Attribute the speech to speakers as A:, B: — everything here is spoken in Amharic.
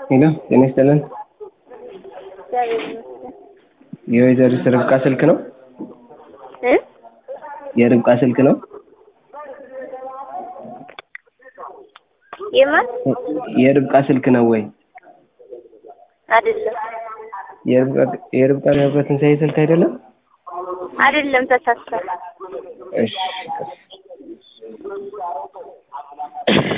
A: ሄሎ ጤና ይስጥልን።
B: እግዚአብሔር ይመስገን።
A: የወይዘሪት ርብቃ ስልክ ነው?
B: እ
A: የርብቃ ስልክ ነው?
B: የማን
A: የርብቃ ስልክ ነው ወይ?
B: አይደለም
A: የርብቃ የርብቃ ገብረ ትንሳኤ ስልክ አይደለም?
B: አይደለም ተሳስቷል።
A: እሺ